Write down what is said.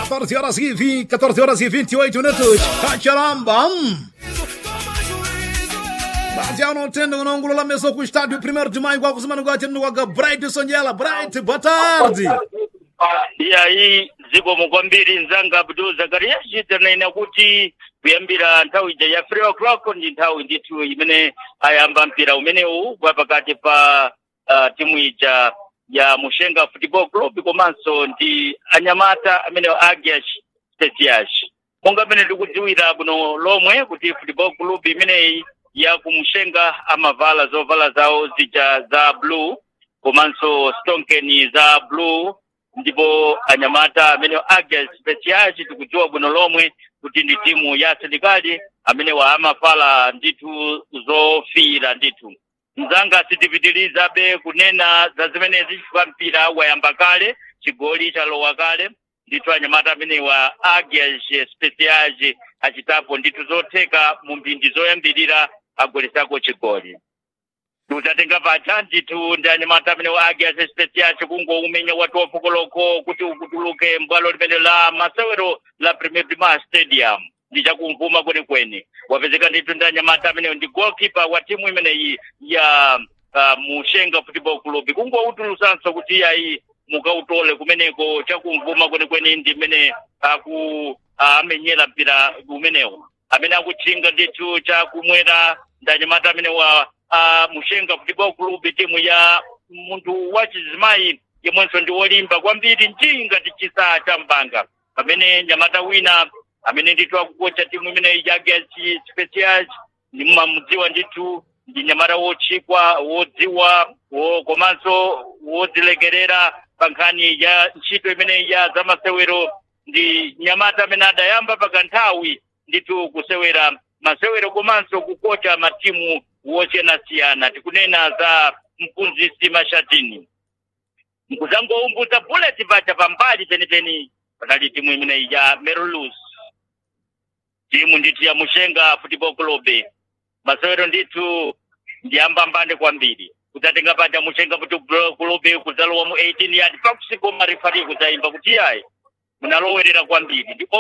14 horas e 20, 14 horas e 28 minutos. Cacharamba. Baseado no tendo no ângulo lá mesmo com o estádio 1 de maio, igual com o Mano Guati, no Guaga Bright Sonhela. Bright, boa tarde. E aí zikomo kwambiri nzanga Abdul Zakaria chitanena kuti kuyambira nthawi ija ya 3 o'clock ndi nthawi ndithu imene ayamba mpira umenewu kwa pakati pa uh, timu ija ya Mushenga Football Club komanso ndi anyamata amene Agias Specials monga pene tikudziwira bwino lomwe kuti Football Club imeneyi ya kumushenga amavala zovala zawo zija za blue komanso stonkeni za blue ndipo anyamata amene Agias Specials tikudziwa bwino lomwe kuti ndi timu ya asilikali amene wa amafala ndithu zofira ndithu mzanga sitipitirizabe kunena za zimenezi chifukwa mpira wayamba kale chigoli chalowa kale ndithu anyamata amene wa Agias Specials achitapo ndithu zotheka mu mphindi zoyambirira agolesako chigoli tutatenga pacha ndithu ndi anyamata amene wa Agias Specials kungoumenya watu wafukoloko kuti ukutuluke mbwalo limene la masewero la Premier Prima Stadium ndi chakumvuma kwenikweni wapezeka ndithu ndi anyamata amene ndi goalkeeper wa timu imeneyi ya uh, Mushenga Football Club kungoutulusanso kuti ayi mukautole kumeneko chakumvuma kwenikweni ndi mmene aku amenyera mpira umenewo amene akutchinga ndithu chakumwera ndi anyamata amene wa uh, Mushenga Football Club timu ya munthu wachizimayi yemwenso ndi wolimba kwambiri njinga ndi chisaa cha mbanga pamene nyamata wina amene ndithu akukocha timu imene ya Agias Specials nimamudziwa ndithu ndi nyamata wotchikwa wodziwa wo, komanso wodzilekerera pa nkhani ya ntchito imene ya zamasewero ndi nyamata amene adayamba pakanthawi ndithu kusewera masewero komanso kukocha matimu wosiyanasiyana tikunena za mphunzitsi mashatini nkuzangoumbuza bullet pacha pambali penipeni panali timu imene ya merulus timu ndithu ya mushenga football club masewero ndithu ndiyambambande kwambiri kudzatenga paja mushenga football club kudzalowa mu 18 yard pakusikoma rifari kudzayimba kuti yayi munalowerera kwambiri ndi